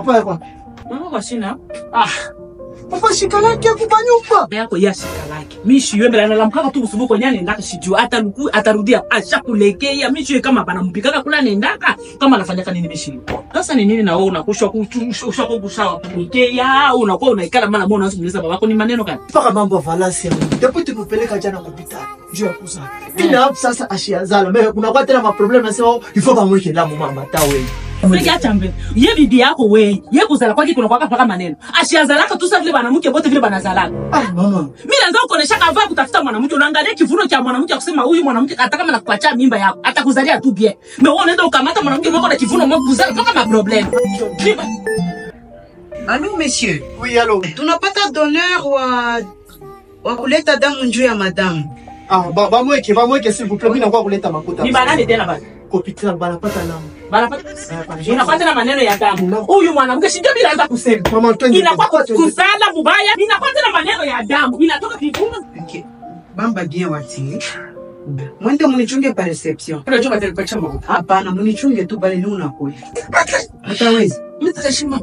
Papa yako. Mama kwa sina. Papa shikalaki ya kubanyumba. Baba yako ya shika lake. Mishi yembe la nalamkaka tu usubuko nyani ndaka shijua ataruku atarudia ashakulekea mishi kama banampikaka kula nendaka kama anafanyaka nini mishi. Sasa ni nini na wewe unakushwa kushwa kukushawa kulekea unakuwa unaikala mara moja unaanza kuuliza babako ni maneno gani? Mpaka mambo ya valasi ya Mungu. Ndipo tukupeleka jana hospitali. Juu ya kuzaa. Ila hapo sasa ashiazala. Mimi kunakuwa tena maproblem nasema oh, ifo bamweke lamu mama ta wewe. Fiki acha mbele. Ye bibi yako wewe. Ye kuzala kwake kuna kwaka paka maneno. Ashiazalaka tu sasa vile banamke bote vile banazalaka. Ah mama. Mimi naanza kuonesha kavaa kutafuta mwanamke, unaangalia kivuno cha mwanamke kusema huyu mwanamke hata kama nakupatia mimba yako atakuzalia tu bien. Mais wewe unaenda ukamata mwanamke mwako na kivuno mwako kuzaa paka ma problem. Mimba. Allô monsieur, Oui, allô. tunapata donneur wa wa kuleta damu njuu ya madamu. Ah, ba bamweke, bamweke s'il vous plaît. Mimi nakuwa kuleta makuta. Ni banani tena basi? Hospitali banapata lamu. Banapata inafuata na maneno ya damu. Huyu mwanamke si ndio bila anza kusema. Mama twende. Inakuwa twende. kuzala mubaya, inafuata na maneno ya damu. Inatoka kivuno. Okay. Bamba bien wati. Mwende munichunge pa reception. Unajua batalipacha mwangu. Hapana, munichunge tu bali ni unakuya. Hatawezi. Mimi tutashima.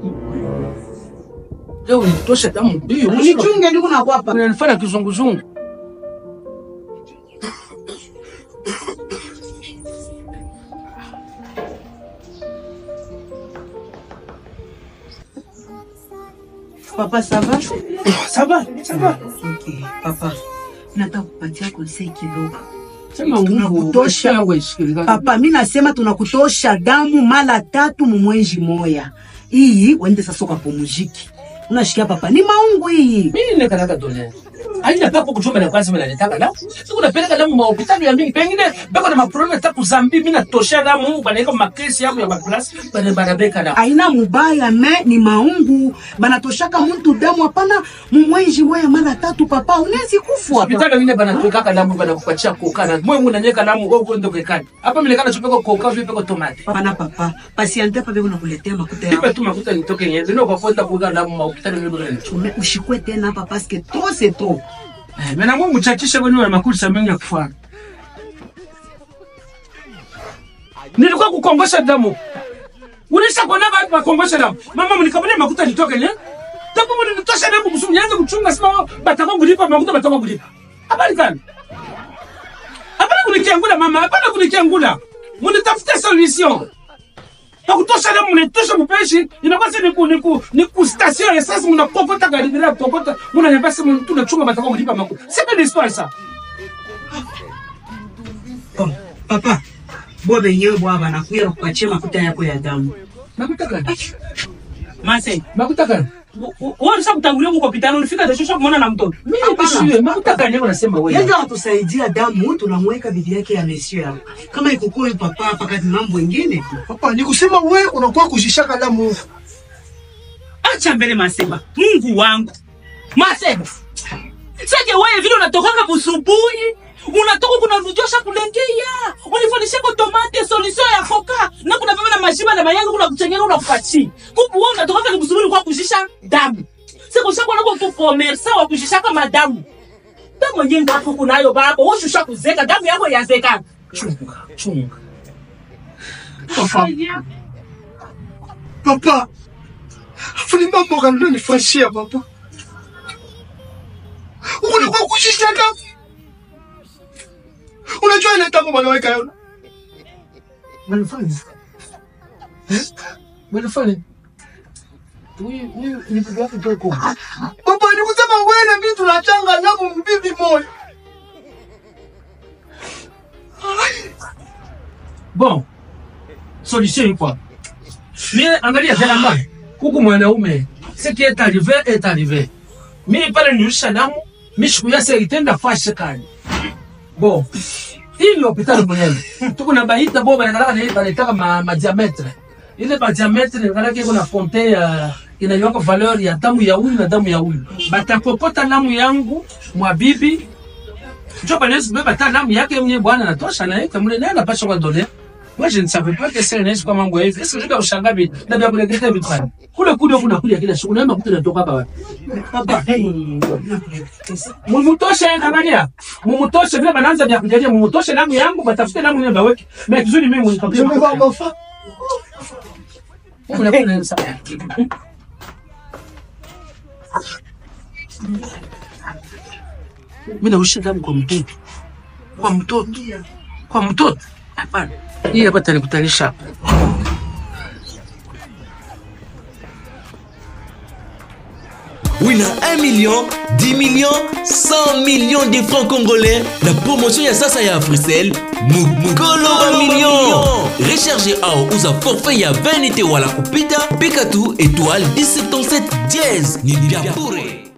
Leo nitosha damu. Ndio. Munichunge ni unakuwa hapa. Unanifanya kizunguzungu. Papa ça va? Ça va, ça va. Okay. Papa. Nataka kupatia konsei kidogo. Sema nguvu tosha wewe sikiliza. Papa, mi nasema tunakutosha damu mara tatu mumwenji moya. Iyi wende sasa ukapumuziki. Unashikia papa, ni maungu iyi. Mimi nikalaka dola. Haina papo kuchoma na kwanza mimi nataka damu. Siku napeleka damu ma hospitali ya mingi. Pengine bako na maproblem ta kuzambi mimi natosha damu banaika makesi yangu ya maklasi bana barabeka damu. Aina mubaya me ni maungu. Banatoshaka muntu damu hapana mumwenji moya mara tatu papa. Unezi kufwa. Hospitali wengine banatuwekaka damu banakupatia koka na mwe unanyeka damu wewe uende kwekani. Hapa mimi nikana chupeko koka vipi kwa tomate. Pana papa. Pasiante pa beko nakuletea makuta yao. Nipe tu makuta nitoke nyenye. Ndio kwa kwenda kuweka damu ma hospitali ndio ndio. Ume ushikwe tena hapa paske trop c'est trop. Eh, mimi na Mungu chachisha kwani wa makulisa mengi ya kufanya. Nilikuwa kukongosha damu. Unisha kuona watu wakongosha damu. Mama mnikabule makuta nitoke ne? Tapo mnitosha damu kusumu nianze kuchunga sima bataka kulipa makuta bataka kulipa. Habari gani? Hapana kunikiangula mama, hapana kunikiangula. Mnitafutie solution. Na kutosha damu mnitosha mpeshi, inakuwa si niku niku niku station ya sasa mnakokota gari bila kokota, mnaniambia sema tunachunga bataka kulipa makuta. Sasa ni histoire ça. Oh, papa. Bo benyewe bwa banakuya kupatia makuta yako ya damu. Makuta gani? Mase, Makuta gani? Wewe unataka kutangulia huko hospitali ulifika kesho kumwona na mtoto. Mimi nikushie, makuta gani unasema wewe? Yeye atusaidia damu, tunamweka bibi yake ya mesio yao. Kama ikukuwa yu papa hapa kati mambo ingine. Papa, ni kusema wewe unakuwa kujishaka damu. Acha mbele Maseba. Mungu wangu. Maseba. Sasa wewe vile unatokanga busubuhi, unatoka kuna rujosha kulengea. Unifundisha kwa tomate solution ya koka. Na kuna baba na mashiba na mayangu kuna kuchengera unakupachi. Kupu wewe unatoka kwa busubuhi kwa kujisha damu. Sasa kwa sababu unakuwa commerce wa kujisha kama damu. Damu nyingi hapo kunayo baba. Wewe shusha kuzeka damu yako yazeka. Chunga, chunga. Papa. Papa. Fuli mambo gani unanifanyia papa? Unakuwa kujisha damu. Unajua ile damu wanaweka yona. Wanafanya. Eh? Wanafanya. Huyu huyu ni bibi yako ndio kwa. Papa, ni kusema wewe na mimi tunachanga damu mbibi moja. Bon. Solution ni quoi? Mais angalia tena mbaya. Huku mwanaume, ce qui est arrivé est arrivé. Mimi pale nilisha damu, mimi siku yake itenda fashe kani. Bon. Hii ni hospitali mwenyewe. Tuko na baita boba na kana ile banaitaka ma, ma diametre. Ile ba diametre kana kiko na fonte ya inayowaka valeur ya damu ya huyu na damu ya huyu. Batakokota damu yangu mwa bibi. Ndio bana beba ta damu yake mwenyewe bwana natosha na yeye mle naye anapaswa kwa doler. Moi, je ne savais pas que c'est un comme un hivi. Est-ce que je vais ushangaa vitu? Na vya kuletea vitu gani? Kule kule kuna kuja kila siku. Naomba kuta natoka hapa wapi? Papa, Mumutoshe angalia. Mumutoshe vile banaanza vya kujalia mumutoshe damu yangu batafute damu nyamba weke. Mais kizuri mimi Je me mnikabisha. vois mon fa. Unakunensa. Mimi nausha damu kwa mtoto. Kwa mtoto. Kwa mtoto. Hapana. Hii hapa tanikutanisha hapa. wina 1 million 10 millions 100 millions de francs congolais na promotion ya sasa ya africell mukolo wa million recharge ao uza forfait ya 20 te wala kupita pika tu étoile 177 diez ni vya bure